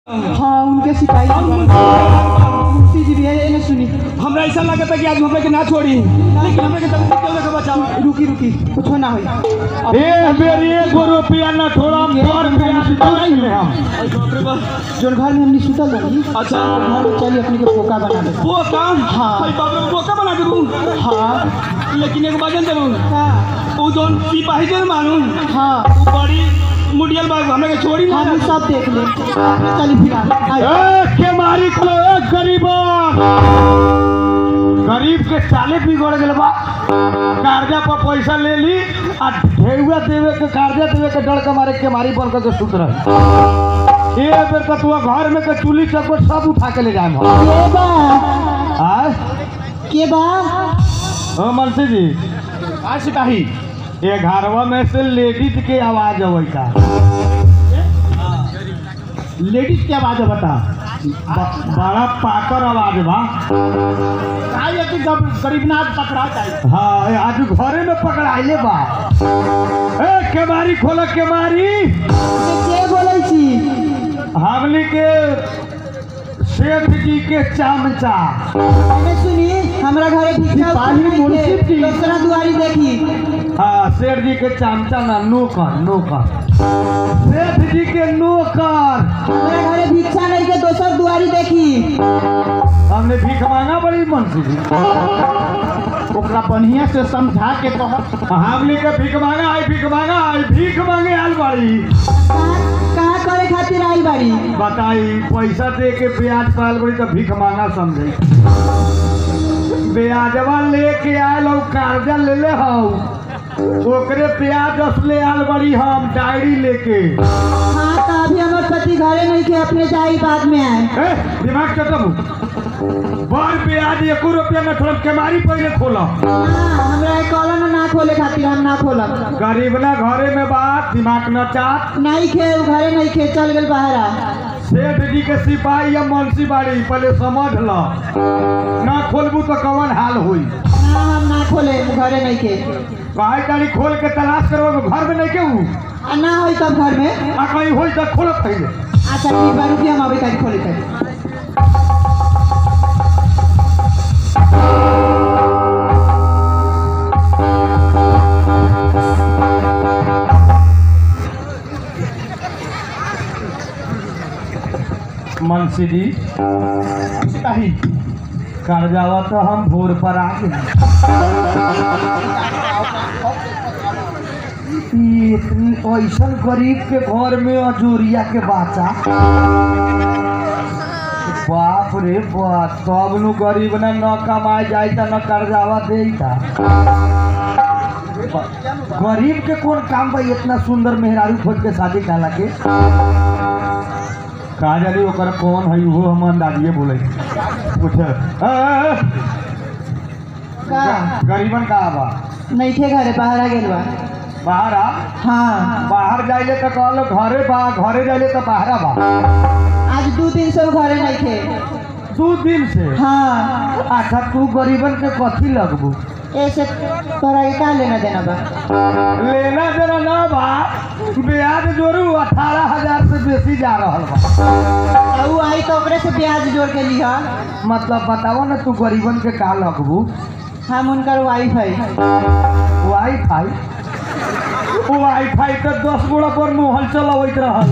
हाँ उनके सिपाही मुंशी जी भी है ये ना सुनी हमरा ऐसा लगता है कि आज हमरे के ना छोड़ी लेकिन हमरे के तब क्यों लेके बचावा रुकी रुकी कुछ ना होई ए मेरी एगो रुपया ना थोड़ा पर नहीं ले हम जोन घर में हमने सुतल रही अच्छा घर में चली अपने के पोका बना दे वो काम हाँ। भाई बाप रे वो का बना देबू हाँ लेकिन एक बाजन देबू हाँ वो जोन सिपाही जोन मानू हाँ वो बड़ी मुडियल बाग हमरे के छोड़ी ना हम सब देख ले चली फिलहाल आई। ए के मारी को ए गरीबा गरीब के चाले बिगड़ गेल बा कर्जा पर पैसा ले ली आ ढेउआ देवे के कर्जा देवे के डर के मारे के मारी बन के सुत रहे ए बेर का तू घर में के चूल्ही चक्कर सब उठा के ले जाए हम के बा आय के बा ओ मनसी जी आ सिपाही ये घरवा में से लेडीज के आवाज अवैता लेडीज के आवाज बता बड़ा पाकर आवाज बा आई कि गरीबनाथ पकड़ा चाहिए हाँ आज घरे में पकड़ाइले बा ए केमारी खोल केमारी के बोलै छी हमनी के सेठ जी के चमचा मैंने सुनी हमरा घरे भिक्षा सिपाही मुंशी जी। दूसरा दुआरी देखी हाँ सेठ जी के चमचा ना नौकर नौकर सेठ जी के नौकर हमरा घरे भिक्षा नहीं के दोसर दुआरी देखी हमने भीख मांगा बड़ी मनसी जी ओकरा बढ़िया से समझा के कह हमने के भीख मांगा आई भीख मांगा आई भीख मांगे आल बड़ी कहाँ करे खातिर आई बाड़ी बताई पैसा दे के ब्याज पाल बड़ी तो भीख मांगा समझे ब्याजवा लेके आयल और कर्जा ले ले हऊ ओकरे ब्याज असले आल बड़ी हम डायरी लेके हाँ तो अभी हमार पति घरे नहीं के अपने जाई बाद में आए ए, दिमाग चटम बड़ ब्याज एको रुपया में थोड़ा केमारी पहले खोला हाँ, हमरा एक कॉलम ना खोले खातिर हम ना खोलब गरीब ना घरे में बात दिमाग न चाट नहीं खे उ घरे नहीं खे चल गेल बाहरा सेठ जी के सिपाही या मुंशी बाड़ी पहले समझ ल ना खोलबू तो कवन हाल हुई ना हम ना खोले उ घरे नहीं खे काहे तारी खोल के तलाश करो घर में नहीं केहू आ ना होई तब घर में आ कहीं होई तो खोल पहले अच्छा ठीक बा रुकिए हम अभी तक खोले तक मुंशी जी सिपाही कर्जावा तो हम भोर पर आ गए ई इतनी ऐसन गरीब के घर में अजोरिया के बाचा बाप रे बाप तब नु गरीब ना न कमाए जाए था न कर्जावा दे था गरीब के कौन काम बा इतना सुंदर मेहरारू खोज के शादी काला के का जानी ओकर कौन है वो हम अंदाजिए बोले पूछ का गरीबन का बा नहीं थे घरे बाहर आ गेल बा बाहर आ हाँ बाहर जाइले तो कहलो घरे बा घरे जाइले तो बाहर बा आज दो दिन से उ घरे नहीं थे दू दिन से हाँ अच्छा तू गरीबन के कथी लगबू ऐसे तोरा के का लेना देना बा लेना देना ना बा ब्याज जोड़ू अठारह हजार से बेसी जा रहा बा आ उ आई तो ओकरे से ब्याज जोड़ के लिहा मतलब बताओ ना तू गरीबन के का लगबू हम उनकर वाइफ है वाई फाई वाई फाई तो दस गोड़ा पर मोहल चलावत रहल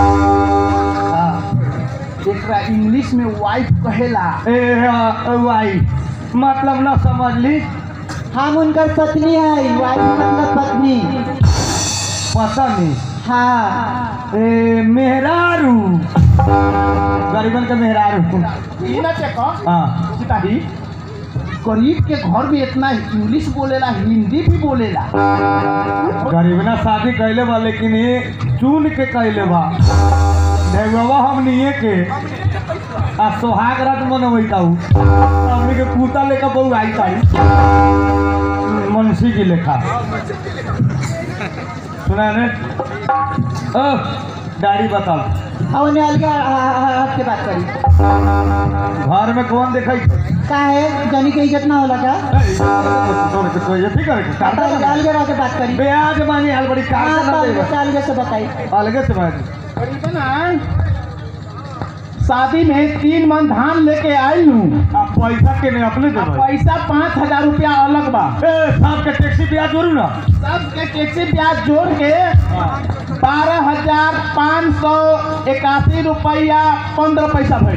हाँ। एकरा इंग्लिश में वाइफ कहेला ए हाँ, वाई मतलब ना समझ ली हम उनकर पत्नी है वाइफ मतलब पत्नी पता नहीं हाँ ए मेहरारू गरीबन के मेहरारू हाँ सिपाही गरीब के घर में इतना इंग्लिश बोलेला हिंदी भी बोलेला गरीब ना शादी कैले बा लेकिन ये चुन के कैले बा ढेगवा हम निये के आ सोहाग रात मनवैता हूँ हमने के पूता लेकर बहु आई ताई मुंशी की लेखा सुना ने ओ दाढ़ी बताओ और उन्हें अलग हट के बात करी घर में कौन देखा का है जनी के इज्जत ना होला का अलग अलग रह के बात करी ब्याज मांगे हाल बड़ी हाँ कार तो अलग से अलग से बताई अलगे से बात शादी में तीन मन धान लेके आयल हूँ आ पैसा के नहीं अपने देबै पैसा पाँच हजार रुपया अलग बा ए साहब के टैक्सी ब्याज जोड़ू ना सबके टैक्सी ब्याज जोड़ के बारह हजार पाँच सौ इक्यासी रुपया पंद्रह पैसा भइल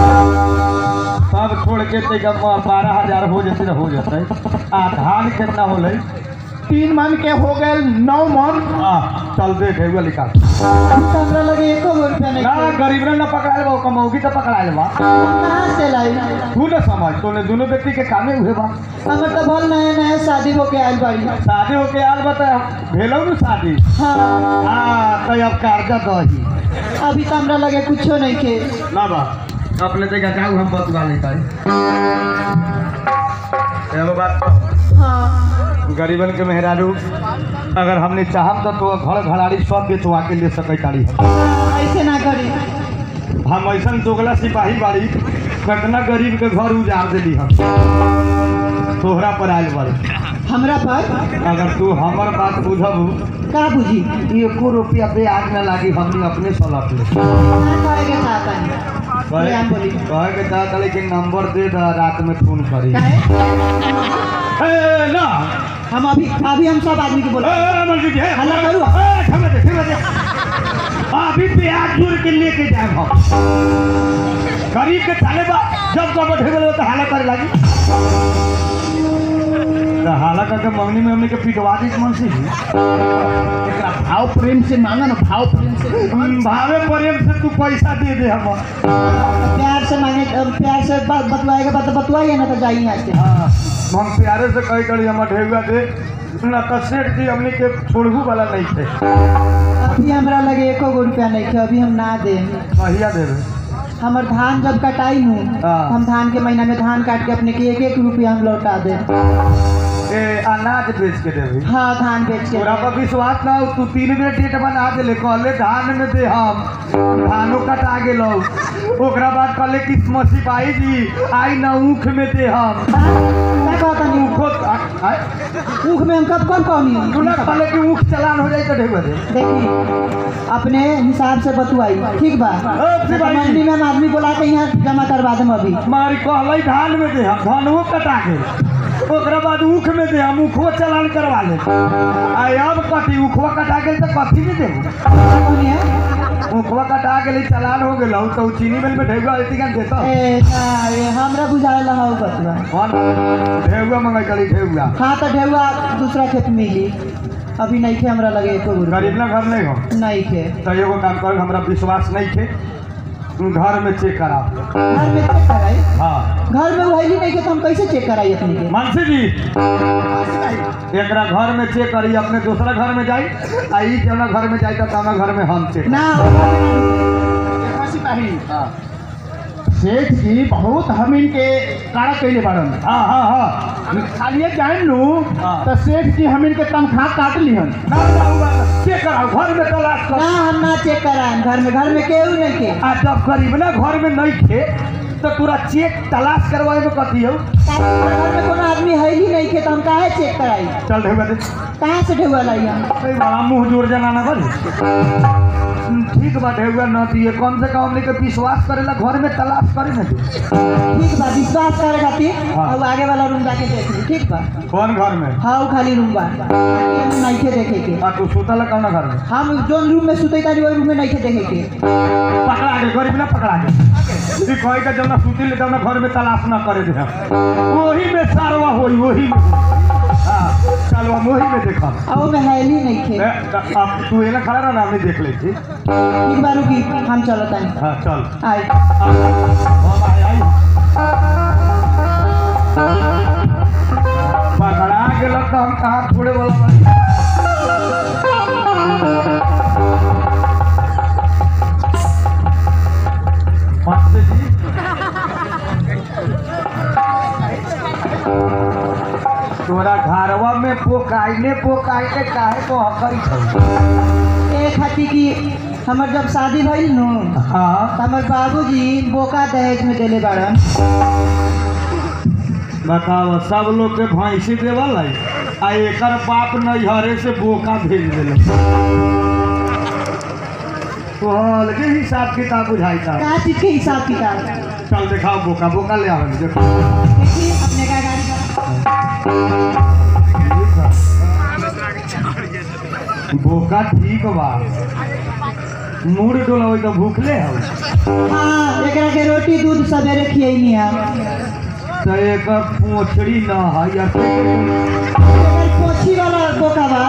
सब छोड़ के तैका बारह हजार हो जते हो जते आ धान कितना होले तीन मन के हो गए नौ मन आ चल देख एगो निकाल हमरा लगे एको गो रुपया नहीं ना गरीब ने ना पकड़ा लेबा कमौगी तो पकड़ा लेबा कहाँ से लाई तू ना समझ तूने दोनों व्यक्ति के कामे हुए बा हमर तो भल नया नया शादी होके आयल बाड़ी शादी होके आल बता भेलो न शादी हाँ हाँ तो अब कर्जा दही अभी तो हमरा लगे कुछो नहीं के ना बा अपने जगह जाऊ हम बतवा नहीं पाई एगो बात कहूं। हाँ गरीबन के मेहरारू अगर हमने चाहम तो, तो घर घराड़ी सब बेचवा के ले सकै तारी हम ऐसे ना करी हम ऐसा दोगला सिपाही बाड़ी कितना गरीब के घर उजाड़ देली हम तोहरा पर आयल बाड़ी हमरा पर अगर तू हमर बात बुझब का बुझी एको रुपया पे आग न लागी हमने अपने सलट ले ना करे के चाहता नहीं कहे हम बोली कहे के चाहत रही कि नंबर दे द रात में फोन करी काहे ए, ना हम अभी अभी हम सब आदमी के ए, बोला ए, मंजू जी, ए, हल्ला करू? ए, ठमे दे, ठमे दे। अभी प्याज जोड़ के लेके जाए हम गरीब के थाले बा जब कब ढेबल तो हाला करे लागी तो हाला करके मंगनी में हमने के पिटवा दी मन से ही एकरा भाव प्रेम से मांगा ना भाव प्रेम से हम भावे प्रेम से तू पैसा दे दे हम प्यार से मांगे प्यार से बात बतवाएगा बात बतवाइए ना तो जाइए यहाँ से हाँ, हम प्यारे से कही करी हम ढेबुआ दे ना तो सेठ जी हमने के छोड़ू वाला नहीं थे अभी हमरा लगे एको गो रुपया नहीं के अभी हम ना दे कहिया देवे हमर धान जब कटाई हूँ हाँ। हम धान के महीना में धान काट के अपने के एक एक रुपया हम लौटा दे ए अनाज बेच के देवे हाँ धान बेच के तोरा पर विश्वास ना हो, तू तीन बेर डेट बना देले कहले धान में दे हम धानो कटा गेलो ओकरा बाद कहले कि सिपाही जी आई ना ऊख में दे हम क्या कहता नहीं ऊखो आय, ऊख में हम कब कब कहनी तू ना कहले कि ऊख चलान हो जाए तो ढेबे दे देखी अपने हिसाब से बतुआई ठीक बा ओ, सिपाही। मंडी में हम आदमी बुला के यहाँ जमा करवा देम अभी मारी कहले धान में दे हम धानो कटा गेल ओकरा बाद ऊख में दे हम ऊखो चलान करवा ले आई अब कटी ऊखवा कटा गेल तो कथी में देबू क्या कहनी है ऊखवा कटा गेल चलान हो गेल तो उ चीनी मिल में ढेबुआ अथी का देता ए, ना, ये हमरा बुझाएला हौ बतुआ कौन ढेबुआ मंगाई करी ढेबुआ हाँ तो ढेउआ दूसरा खेत में मिली अभी नहीं थे हमरा लगे एको गो गरीब रुपया। ना घर नहीं हो नहीं थे तो एगो काम कर हमरा विश्वास नहीं थे तू घर में चेक करा घर में चेक कराई हाँ घर में उहैली नहीं के तो हम कैसे चेक कराई अपने के मानसी जी एकरा घर में चेक करी अपने दूसरा घर में जाई आ ई जौना घर में जाई तो हमारा घर में हम चेक ना देखा सिपाही हाँ सेठ जी बहुत हम इनके कारा कैले बाड़न हाँ हाँ हाँ खालिए जान लू हाँ। तो सेठ जी हम इनके तनख्वाह काट लिहन ना ना हुआ चेक कराओ घर में तलाश ना कर हम ना चेक कराएं घर में घर में केहू नहीं के आ जब गरीब ना घर में नहीं थे तो पूरा चेक तलाश करवाए में कथी हो घर में कोनो आदमी है ही नहीं के तो हम काहे चेक कराई चल ढेबुआ दे कहाँ से ढेउआ लाई हम अरे बड़ा मुंह जोर जनाना बनी ठीक बा ढेउआ न दिए कम से कम हमने के विश्वास करेला घर में तलाश करे न दे ठीक बा विश्वास करे खातिर हाँ। अब आगे वाला रूम जाके देख ली ठीक बा कौन घर में हाँ वो खाली रूम बा नहीं के देखे के आ तू सुतल है कौन घर में हम जोन रूम में सुते तारी वही रूम में नहीं के देखे के पकड़ा के गरीब ना पकड़ा के ई कहे के जब ना सुती ले जब ना घर में तलाश ना करे दे वही में सारवा होई वही में हाँ चल हम वही में देखा अब वो में हैली नहीं खे अब तू एना खड़ा रहा ना हमने देख ली थी ठीक बा रुकी हम चलो तानी हाँ चल आई हम आई आई पकड़ा गेल तो हम कहाँ छोड़े वाला बानी मास्टर जी तोरा घरवा में पोकाइले पोकाइले काहे को हकरी छौ ए खातिर कि हमर जब शादी भइल नु हाँ त हमर बाबूजी बोका दहेज में देले बाड़न बताओ सब लोग के भैंसी देवल है आ एकर बाप नैहरे से बोका भेज दिल तो अलगे हिसाब किताब बुझाई था का चीज के हिसाब किताब चल दिखाओ बोका बोका ले आवे देखो देखिए अपने का गाड़ी का बोका ठीक बा मूड डोला तो भूखले हो हाँ एकरा के रोटी दूध सवेरे खियनी है तो एक पोछड़ी न है या एकर पोछी वाला बोका बा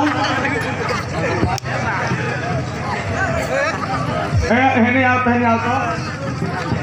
ए हेने आओ हेने आओ तो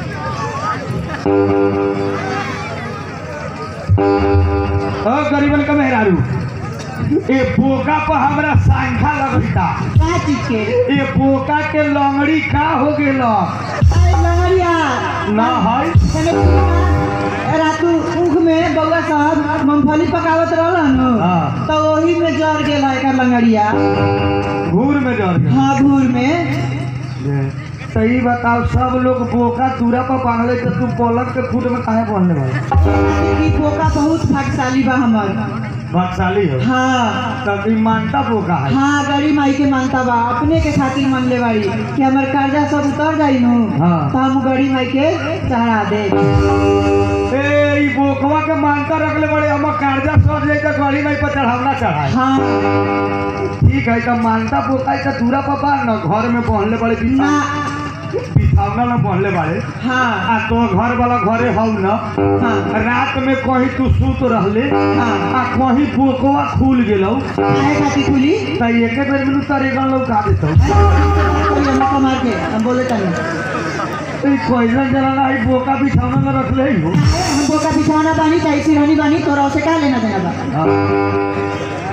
ओ गरीबन का मेहरारू ए बोका पर हमरा सांखा लगता का चीज के ए बोका के लंगड़ी का हो गेल आई लंगड़िया ना है एने कुआ रातू ऊख में बउआ साहब मूंगफली पकावत रहलन हाँ। तो वही में जर गेल है एकर लंगड़िया घूर में जर गेल हाँ घूर में सही बताओ सब लोग बोका दूरा पर बांधले तो तू पलक के खुद में काहे बांधले भाई ई बोका बहुत भाग्यशाली बा हमर भागशाली हो हाँ तब ई मानता बोका है हाँ गरी माई के मानता बा अपने के खातिर मान ले बाड़ी कि हमर कर्जा सब उतर जाई नु हाँ। तो हम गरी माई के चढ़ा दे ए ई बोकवा के मानता रखले बड़े हम कर्जा सर जाई तो गाड़ी में पर चढ़ावना चढ़ाई हाँ ठीक है तो मानता बोका है तो दूरा पर बांध न घर में बांधले बड़े ना बिछा- बिछावना ना बांधले बड़े हाँ आ तो घर वाला घरे हौ न हाँ रात में कहीं तू सूत रहले हाँ आ कहीं बोकवा खुल गेलौ काहे खातिर खुली तो एक बेर में तारे गन लौका देतौ कोई हम कमार के हम बोले तनी ई कोइला जलाना है बोका बिछावना में रखले ही हो हम बोका बिछाना बानी चाहे सिरहनी बानी तोरा से का लेना देना बा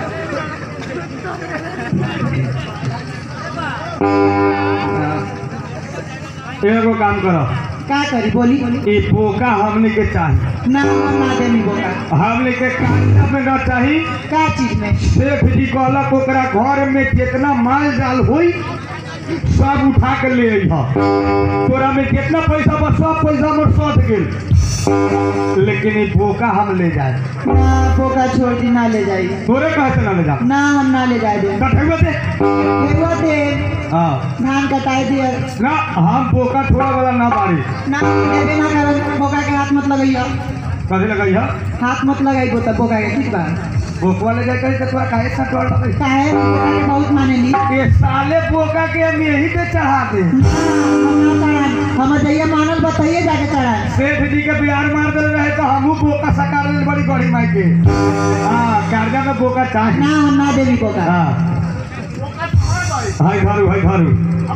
एगो काम करो का करी बोली ई बोका हमने के चाहिए ना हम ना देनी बोका हमने के कांटा में न चाहिए का चीज में सेठ जी कहलक ओकरा घर में जितना माल जाल हुई सब उठा के ले अइह तोरा में कितना पैसा बा सब पैसा हमर सध गेल लेकिन ई बोका हम ले जाए ना बोका छोड़ दी ना ले जाई तोरे कहे से ना ले जा ना हम ना ले जाए दे कठेवा दे केगो दे हाँ धान कटाई दिया ना हम बोका छोड़ा वाला ना बाड़ी ना देबे ना कर बोका के हाथ मत लगाइयो कथी लगाई है हाथ मत लगाई बोता बोका के ठीक बा बोकवा ले जाए तो तोरा काहे सा तोड़ लगे काहे बोका के बहुत मानेली ये साले बोका के हम यही पे चढ़ा दे हम ना चढ़ाई हम जइया मानल बताइए जाके चढ़ाई सेठ जी के बिहार मार दे रहे तो हमू बोका सकार ले बड़ी बड़ी माई के हाँ कर्जा में बोका चाहिए ना हम ना देवी बोका हाँ हाय घरू हाय घरू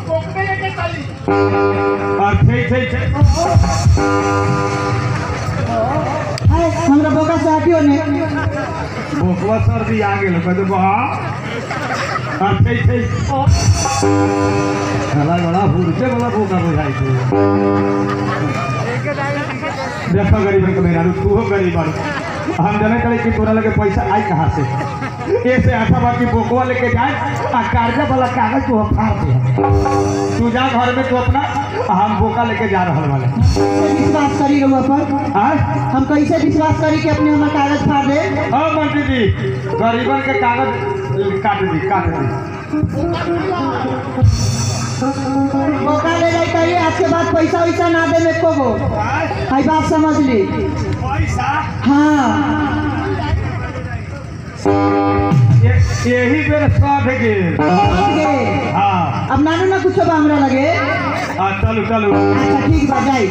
और छे छे छे हाय हमरा बोका से हटियो ने बोकवा सर्दी आ गेल कहते बहा और छे छे हला बड़ा भूरते वाला बोका बुझाई छे देखो गरीब के मेरा तू हो गरीब हम जाने करे कि तोरा लगे पैसा आई कहाँ से ऐसे आशा बा कि बोकवा लेके जाए आ कर्जा वाला कागज तू फाड़ दे तू जा घर में तू अपना आ हम बोका लेके जा रहा वाले कैसे विश्वास करी रहुआ पर हाँ हम कैसे विश्वास करी कि अपने हमर कागज फाड़ दे हाँ मंत्री जी गरीबन के कागज काट दी काट दी बोका ले जाई करिए आज के बाद पैसा वैसा ना दे में को गो हाय बात समझ ली पैसा हाँ ये- यही बेर सध गेल समझ गए हाँ अब नानू ना कुछ बा हमरा लगे हाँ चलू चलू अच्छा ठीक बा जाई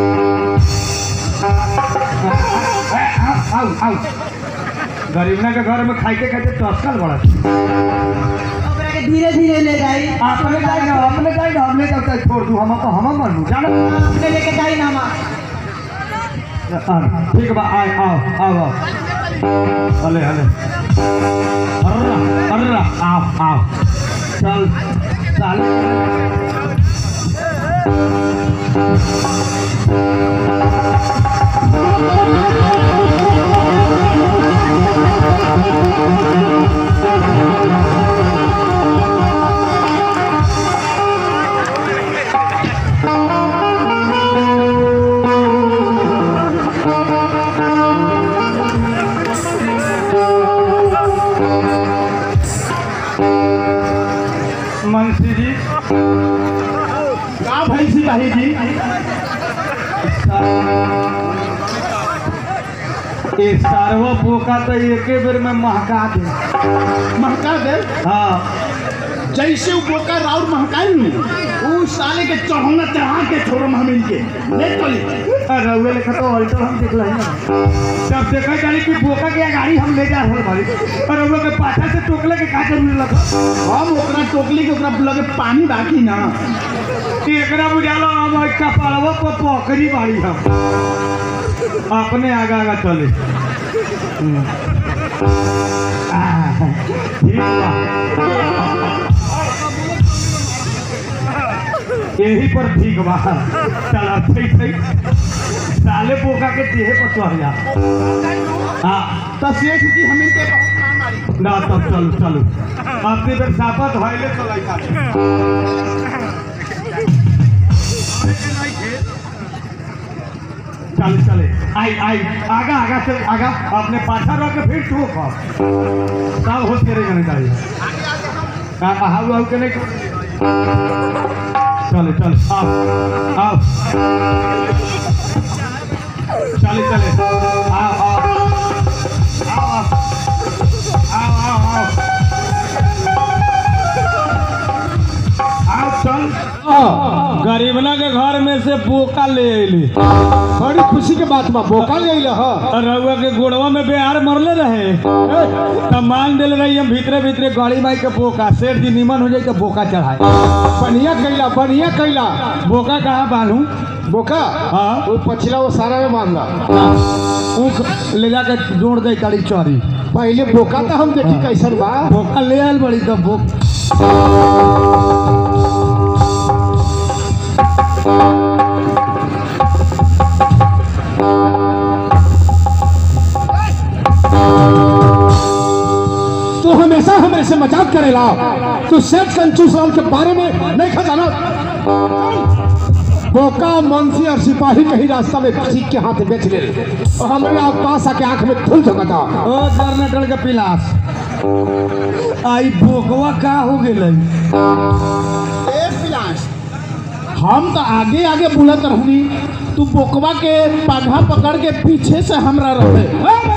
ए, आओ आओ आओ गरीबना के घर में खाइते खाइते टसल बड़ा ओकरा के धीरे धीरे ले जाई अपने जाए ना अपने जाए ना हमने जाता छोड़ दू हम हम मनू जाना अपने लेके जाई ना माँ हाँ, ठीक बा आए आओ आओ आओ हले हले अर्रा अर्रा आओ आओ चल चल मुंशी जी ये सारवा बोका तो एके बेर में महका दे महका दे हाँ जैसे वो बोका राउर महकाई नु उ साले के चढ़ौना चढ़ा के छोड़म हम इनके ले चली अरे वे लिखा तो अल्टर हम देख रहे हैं जब देखा जानी कि बोका के गाड़ी हम ले जा रहे भाई और वो के पाछा से टोकले के का जरूरी लगा हम ओकरा टोकली के ओकरा लगे पानी बाकी ना कि एकरा बुझालो हम का पालवा पर पोखरी बाड़ी हम अपने आगा आगा चले हम्म। आह, ठीक बा यही पर ठीक बा चल ठीक ठीक साले बोका के देहे पर चढ़ जा हाँ तो सेठ जी हम इनके बहुत काम आई ना तब चलो चलो अपनी बेर सापत होइले चलाई का चल चले आई आई आगा आगा से आगा अपने पाछा रह के फिर ठोक सब होश करे जाने चाहिए का हाउ हाउ के नहीं चले चल आओ आओ चले चले आओ आओ आओ आओ आओ आओ आओ आओ चल गरीबना के घर में से बोका ले अली बड़ी खुशी के बात बा बोका ले अइले ह रउआ के गोड़वा में बेहार मरले रहे त मान दिल रही हम भीतरे भीतरे गाड़ी माई के बोका सेठ जी निमन हो जाई तो बोका चढ़ाए बढ़िया कैला बढ़िया कैला बोका कहाँ बांधू बोका हाँ। वो पछिला वो सारा में बांधला ऊख ले जाके जोड़ दे कड़ी चौरी पहले बोका तो हम देखी कैसन बा बोका ले आयल बड़ी तो बोक तू हमेशा हमें से मजाक करेला तू सेठ कंजूस राम के बारे में नहीं खजाना बोका मुंशी और सिपाही कहीं रास्ता में सीख के हाथ बेच ले और हमारे आप पास आके आंख में धुल झकता ओ जनरेटर के पिलास आई बोकवा का हो गेलै हम तो आगे आगे बुलत रहनी तू बोकवा के पाघा पकड़ के पीछे से हमरा रहे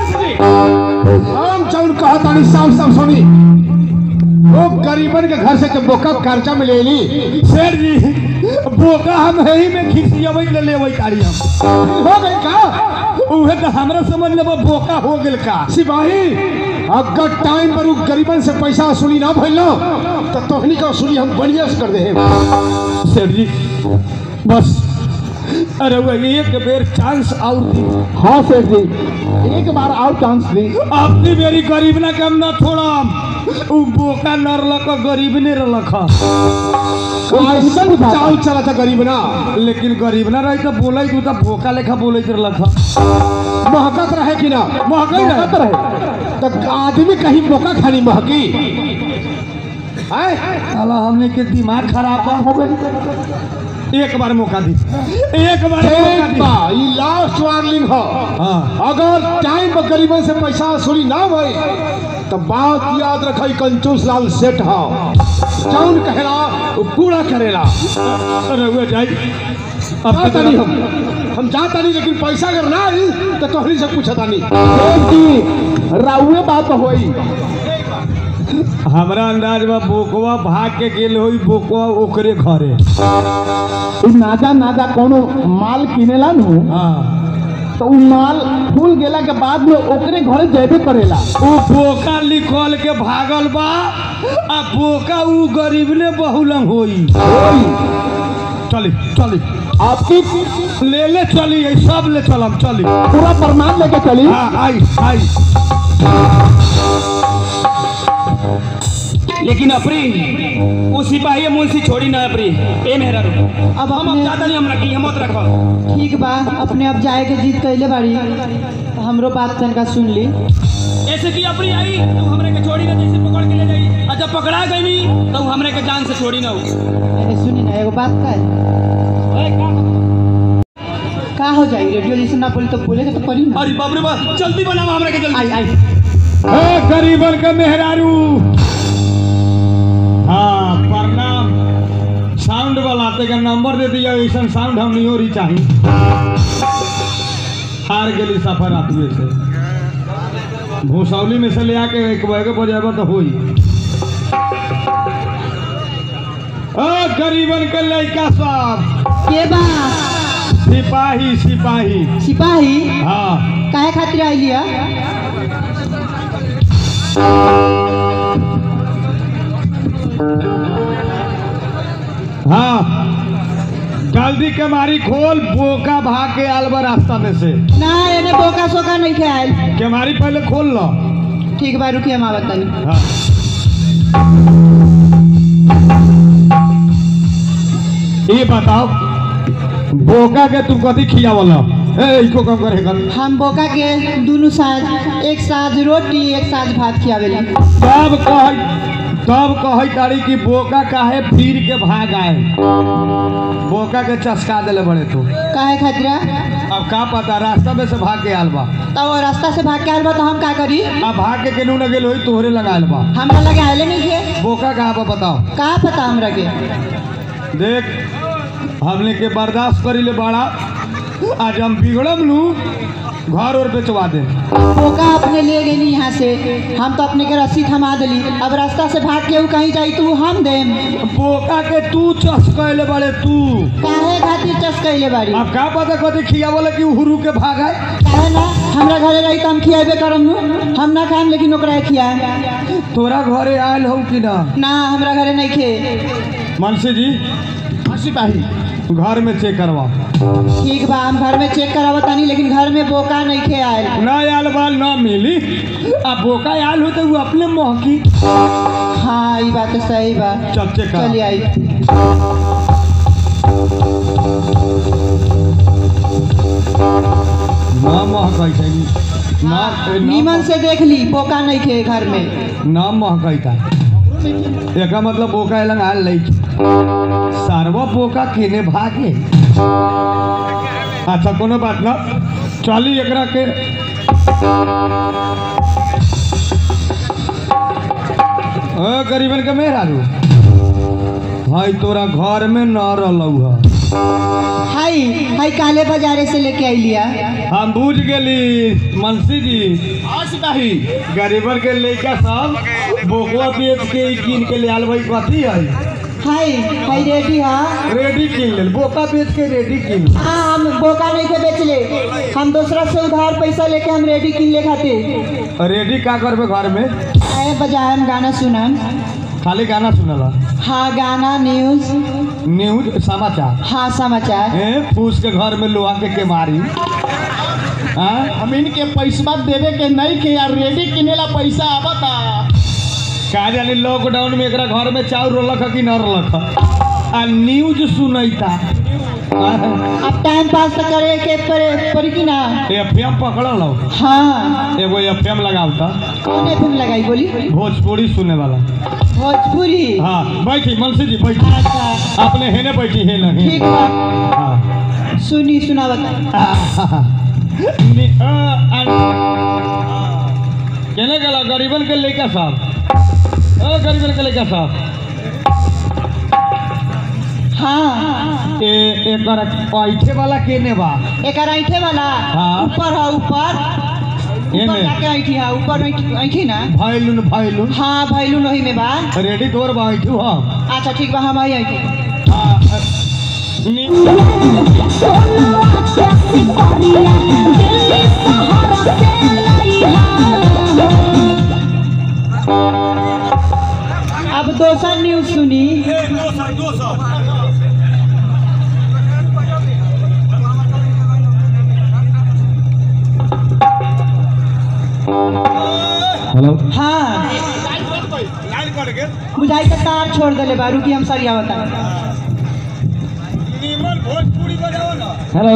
हम चौन कहा तानी साफ साफ सुनी वो गरीबन के घर से जब बोका कर्जा में ले ली सेठ जी बोका हम ही में खिसियबै ले लेबै कारी हम हो गई का उहे तो हमरा समझ लेबो बोका हो गेल का सिपाही अगर टाइम पर उ गरीबन से पैसा वसूली ना भइल तो तोहनी का वसूली हम बढ़िया से कर दे सेठ जी बस अरे वो एक बेर चांस और दी हाँ सेठ जी एक बार और चांस दी अपनी मेरी गरीब ना कम ना छोड़म उ बोका नरलक गरीब ने रलक ऐसा चाल चला था गरीब ना लेकिन गरीब ना रही तो बोलै तू तो बोका लेखा बोलैत रलक महकत रहे कि ना महकई रहे। महकत रहे तो आदमी कहीं बोका खानी महकी हैं? साला हमने के दिमाग खराब बा हो गई एक बार मौका दी एक बार मौका एक दी बार ये लास्ट वार्निंग हो हाँ अगर टाइम पर गरीबन से पैसा वसूली ना भई तो बात याद रखई कंजूस लाल सेठ हो जौन कहेला वो पूरा करेला अरे वो जाई अब जाता नहीं तो हम हम जाता नहीं लेकिन पैसा अगर ना आई तो तोहरी से पूछता नहीं राउए बात होई हमरा अंदाज में बोकवा भाग के गेल होई बोकवा ओकरे घरे इ नाजा नाजा कोनो माल किनेला नु हाँ तो उ माल फूल गेला के बाद में ओकरे घरे जेबे करेला उ बोका निकल के भागल बा आ बोका उ गरीब ने बहुलंग होई चली चली आपकी ले ले चली ये सब ले चलम चली पूरा प्रमाण लेके चली हाँ आई आई लेकिन अपरी वो सिपाही मुंशी छोड़ी ना अपरी ए मेहरा रो अब हम अब अपने ज्यादा नहीं हम रखी हम मत रखो ठीक बा अपने अब जाए के जीत कैले बाड़ी तो हमरो बात तनका सुन ली ऐसे की अपरी आई तो हमरे के छोड़ी ना जैसे पकड़ के ले जाई और जब पकड़ा गई तो वो हमरे के जान से छोड़ी ना हो अरे सुनी ना एगो बात का है ए, का- का हो जाई रेडियो जैसे ना बोली तो बोले के तो पड़ी ना अरे बाप रे बाप जल्दी बनाओ हमरे के जल्दी आई आई ए गरीबन के मेहरारू हाँ प्रणाम साउंड वाला ते का नंबर दे दिया ऐसा साउंड हम नहीं हो रही चाहिए हार गेली सफर आदमी से भूसौली में से ले आके एक बैगे पर जाबा तो होई ओ गरीबन के लड़का सब के बा सिपाही सिपाही सिपाही हाँ काहे खातिर आइली है हाँ जल्दी के मारी खोल बोका भाग के आलबा रास्ता में से ना एने बोका सोका नहीं थे आयल के मारी पहले खोल लो ठीक बा रुकिए हम आवत तनी हाँ ये बताओ बोका के तुम कथी खियावल ए इको काम करे कर हम बोका के दोनों साथ एक साथ रोटी एक साथ भात खियावेली तब कह तब कही तारी कि बोका काहे फिर के भाग आए बोका के चस्का देले बड़े तू काहे खातिर अब का पता रास्ता में से भाग के आल बा तो वो रास्ता से भाग के आयल बा तो हम का करी अब भाग के केनू न गेल होई तोहरे लगायल बा हमरा लगे आयले नहीं थे बोका कहाँ बा बताओ का पता हमरा के देख हमने के बर्दाश्त करी ले बड़ा आज हम बिगड़म लू घर और बेचवा दे बोका अपने ले गई यहाँ से हम तो अपने के रस्सी थमा दिली अब रास्ता से भाग के ऊ कहीं जाई तू हम देम बोका के तू चस्कैले बड़े तू काहे खातिर चस्कैले बाड़ी अब का पता कथी खिया बोले कि हुरू के भाग आए काहे ना हमरा घरे रही तो हम खियाबे करम नु हम ना खाएम लेकिन ओकरा खियाए तोरा घरे आयल हो कि ना ना हमरा घरे नहीं खे मनसी जी हाँ सिपाही घर में चेक करवा ठीक बा हम घर में चेक करावत तानी लेकिन घर में बोका नहीं खे आयल ना आयल बाल ना मिली अब बोका आयल हो तो वो अपने मोहकी हाँ ये बात तो सही बा चल चेक कर चलिए आई ना महकाई था ना ए, ना नीमन से देख ली बोका नहीं खे घर में ना महकाई था एका मतलब बोका एलंग आयल लई सारवा बोका केने भागे अच्छा कोनो बात ना चली एकरा के ओ गरीबन के मेहर आलू भाई तोरा घर में न रहलौ ह हाई हाई काले बाजारे से लेके आई लिया हम बूझ गेली मनसी जी हाँ सिपाही गरीबन के लइका सब बोकवा बेच के ई कीन के ले आल भाई कथी है हाई हाई रेडी हाँ रेडी कीन ले बोका बेच के रेडी कीन ले। हाँ हम बोका नहीं थे बेच ले हम दूसरा से उधार पैसा लेके हम रेडी किन ले खाते रेडी का करबे घर में आए बजाए हम गाना सुनम खाली गाना सुनला हाँ गाना न्यूज न्यूज समाचार हाँ समाचार ए फूस के घर में लोहा के केमारी हाँ हम इनके पैसा देवे के नहीं के यार रेडी किनेला पैसा आवता का जानी लॉकडाउन में एकरा घर में चाउर रलक ह कि न रलक ह? आ न्यूज सुनैता अब टाइम पास तो करे के पड़े पड़ी कि ना एफ एम पकड़ लो हाँ एगो एफ एम लगावता कौन एफ लगाई बोली भोजपुरी सुने वाला भोजपुरी हाँ बैठी मनसी जी बैठी अच्छा अपने हेने बैठी है ना ठीक बा हाँ सुनी सुना बता नि- अ, अ- केने गेला गरीबन के लइका साहब ओ गरीबन के लइका साहब हाँ ए एकर पैठे वाला केने बा एक ऐठे वाला हाँ। ऊपर है ऊपर ऊपर एमे जाके ऐठी है ऊपर ऐठी ऐठी ना भाईलुन भाईलुन हाँ भैलू नहीं में बा रेडी तोर बा ऐठू हम अच्छा ठीक बा हम आई ऐठी हाँ, अ, नि- अब दोसर न्यूज सुनी हेलो हाँ बुझाई के तार छोड़ देले बा रुकी हम सरिया बता हेलो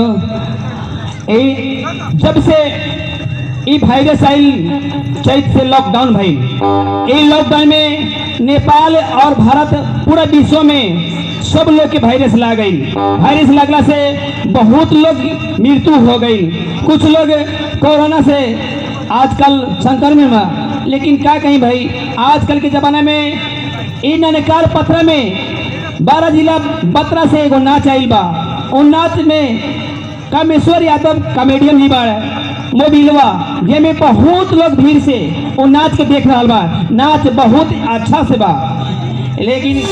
ई जब से ई वायरस आइल चैत से लॉकडाउन भइल ई लॉकडाउन में नेपाल और भारत पूरा विश्व में सब लोग के वायरस लाग गई वायरस लगला से बहुत लोग मृत्यु हो गई कुछ लोग कोरोना से आजकल संक्रमण में लेकिन क्या कहीं भाई आजकल के ज़माना में इ ननकार पत्र में बारह जिला बत्रा से एगो नाच आइल बा उन नाच में कामेश्वर यादव कॉमेडियन ही बाड़ मोबिलवा जेमे बहुत लोग भीड़ से वो नाच के देख रहा बा नाच बहुत अच्छा से बा लेकिन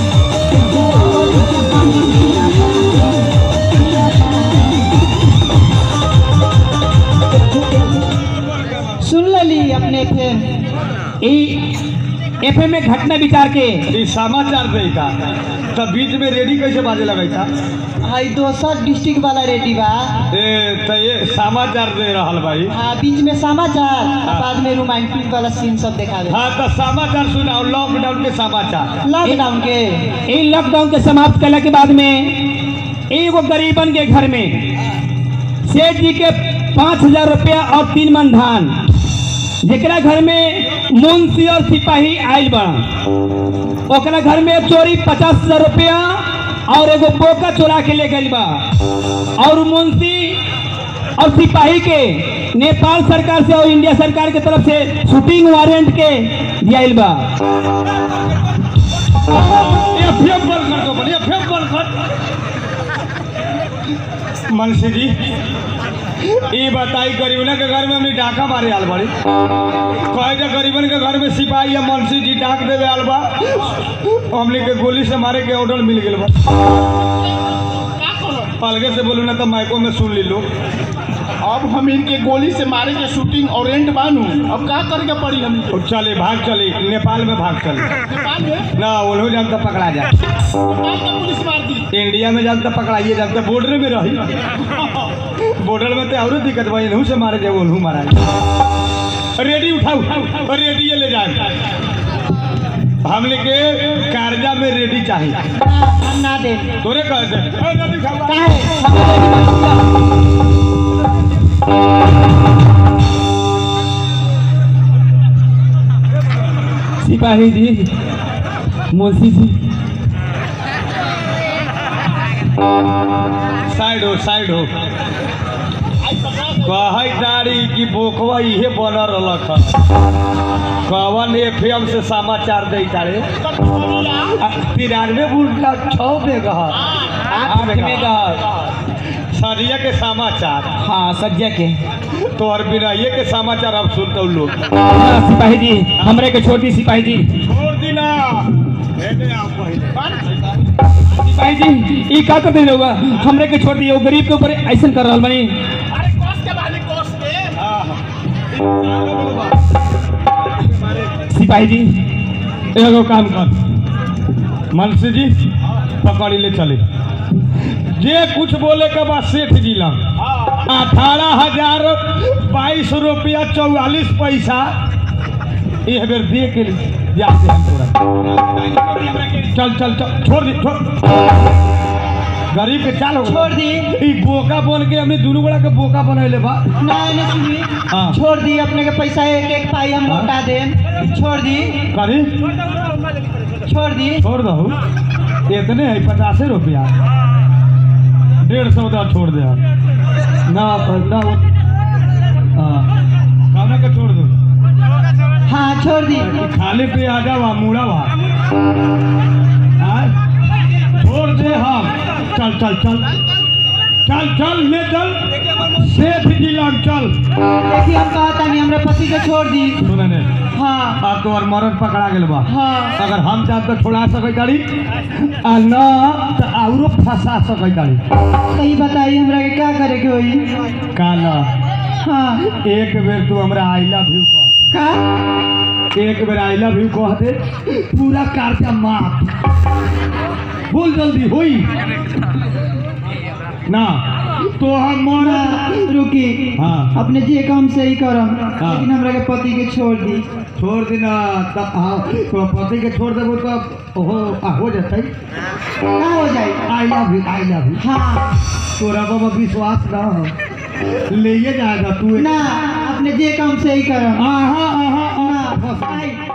सुन लली अपने फिर एफ में घटना विचार के ई समाचार दे का तो बीच में रेडी कैसे बाजे लगे था हाई दोसर डिस्ट्रिक्ट वाला रेडी बा ए तो ये समाचार दे रहल भाई हाँ बीच में समाचार आ बाद में रोमांटिक वाला सीन सब दिखावे हाँ तो समाचार सुनाओ लॉकडाउन के समाचार लॉकडाउन के इन लॉकडाउन के समाप्त करने के बाद में एगो गरीबन के घर में सेठ जी के पाँच हजार रुपया और तीन मन धान जेकरा घर में मुंशी और सिपाही आयल बड़ा ओकरा घर में चोरी पचास हजार रुपया और एगो बोका चोरा के ले गई बा और मुंशी और सिपाही के नेपाल सरकार से और इंडिया सरकार के तरफ से शूटिंग वारंट के दियाइल बा ये फेम बंद कर दो बड़ी ये फेम बंद कर मनसी जी ये बताई गरीबन के घर में हमने डाका मारे आल बड़ी कहे जो गरीबन के घर में सिपाही या मनसी जी डाक देवे आल बा हमने के गोली से मारे के ऑर्डर मिल गए बा अलगे से बोलू ना तो माइको में सुन ली लो अब हम इनके गोली से मारे के शूटिंग ऑरेंट बानू अब का करके पड़ी हम और चले भाग चले नेपाल में भाग चले नेपाल में ना उन्होंने जानता पकड़ा जाए नेपाल का पुलिस मार दी इंडिया में जानता पकड़ाइए जानता बॉर्डर में रही बॉर्डर में तो और दिक्कत भाई इन्हू से मारे जाए उन्हू मारा जाए रेडी उठाओ और रेडी ये ले जाए हमने के कार्जा में रेडी चाहिए हम ना दे तोरे कह दे ए, रेडी खाओ। काहे सिपाही जी मुंशी जी साइड हो साइड हो कहै दारी की बोखवा इहे बनल रहलक हन। कवन एफएम से समाचार दे तारे तिरानवे बुल्टा छः में कहा आठ में का सरिया के समाचार हाँ सज्जा के तो और बिनाइए के समाचार अब सुनते लोग हाँ, सिपाही जी हमरे के छोटी सिपाही जी छोड़ दिना सिपाही जी ई का कर देले होगा हमरे के छोड़ दिए वो गरीब के ऊपर ऐसा कर रहल बनी अरे कोस के बाली कोस के सिपाही जी एगो काम कर मनसी जी पकड़ी ले चले जे कुछ बोले के बाद सेठ जी लंग अठारह हजार बाईस रुपया चौवालीस पैसा एक बेर दे के जाते हम तोरा चल चल चल छोड़ दे छोड़ गरीब के चाल हो छोड़ दी ई बोका बन के हमें दुनू बड़ा के बोका बनैले बा ना ने सुनी हाँ। छोड़ दी अपने के पैसा एक एक पाई हम हाँ। लौटा दे छोड़ दी करी छोड़ दी छोड़ दो इतने है पचासे रुपया डेढ़ सौ का छोड़ दे आप। ना ना वो हाँ खाना का छोड़ दो हाँ छोड़ दी खाली पे आ जाओ मूड़ा वा हाँ? छोड़ दे हम चल चल चल चल चल ले चल सेठ जी लग चल देखिए हम कहा था नहीं हमरा पति के छोड़ दी सुने ने हाँ अब तो और मरद पकड़ा गेल बा हाँ अगर हम चाहब तो छोड़ा सकै तारी आ न तो औरो फंसा सकै तारी सही बताइए हमरा के क्या करे के होई काला हाँ एक बेर तू हमरा आई लव यू कह का दे एक बेर आई लव यू कह दे पूरा कर्जा माफ बोल जल्दी होई ना तो हम मोरा रुकी हाँ। अपने जे काम सही करम हाँ। लेकिन हमरा के पति के छोड़ दी छोड़ देना तब हाँ तो पति के छोड़ देबो तो हो आ, हो जतै का हो जाए I love you I love you हाँ तोरा बाबा विश्वास ना हो ले जाएगा तू ना अपने जे काम सही करम आहा आहा ना आहा आई